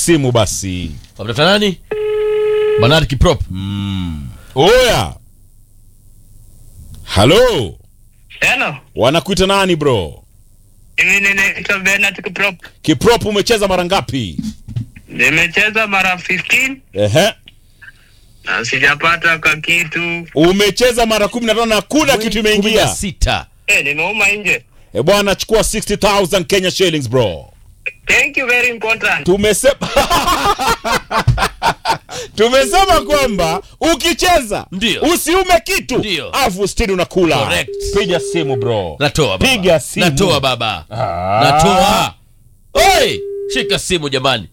simu basi wamtafuta nani Bernard Kiprop oya halo Hello. wanakuita nani bro Mimi ninaitwa Bernard Kiprop. kiprop umecheza mara ngapi Nimecheza mara 15 Ehe. na sijapata ka kitu. umecheza mara kumi na tano na kuna kitu kumi na imeingia sita Eh, nimeuma nje. e bwana chukua 60000 kenya shillings bro Thank you very important. tumesema tumesema kwamba ukicheza Ndio. usiume kitu Ndio. afu stili unakula Correct. piga simu bro natoa baba. Piga simu. natoa baba Ah. natoa Oi, shika simu jamani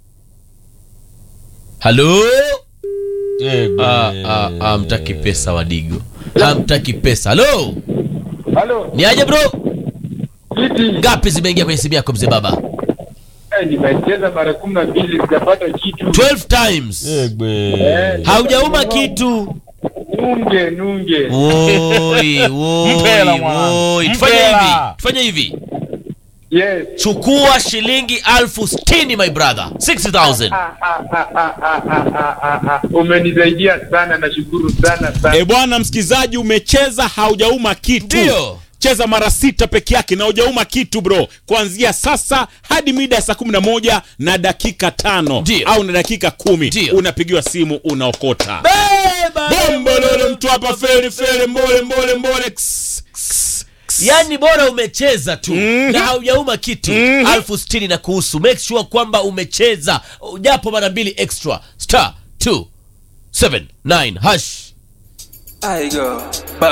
halo Ah, ah, ah, mtaki pesa wadigo hamtaki pesa halo Halo, ni aje bro vipi? ngapi zimeingia kwenye simu yako mzee baba Eh, nimecheza mara kumi na mbili sijapata kitu. 12 times Eh, haujauma kitu Nunge, nunge. Woi, woi, Mpela mwanangu. woi. tufanye Mpela. hivi tufanye hivi Yes. chukua shilingi alfu sitini my brother 60000 Ah, ah, ah, ah, ah, ah, ah, ah. Umenisaidia sana, nashukuru sana e sana. bwana msikizaji umecheza haujauma kitu Ndio. cheza mara sita peke yake na hujauma kitu bro kuanzia sasa hadi mida ya saa kumi na moja na dakika tano Ndio. au na dakika kumi Ndio. unapigiwa simu unaokota Beba, bombololo mtu hapa feri feri mbole mbole mbole Ks, ks, ks. yaani bora umecheza tu Mhm. na haujauma kitu Mhm. alfu sitini na kuhusu make sure kwamba umecheza japo mara mbili extra star 279 hash I go.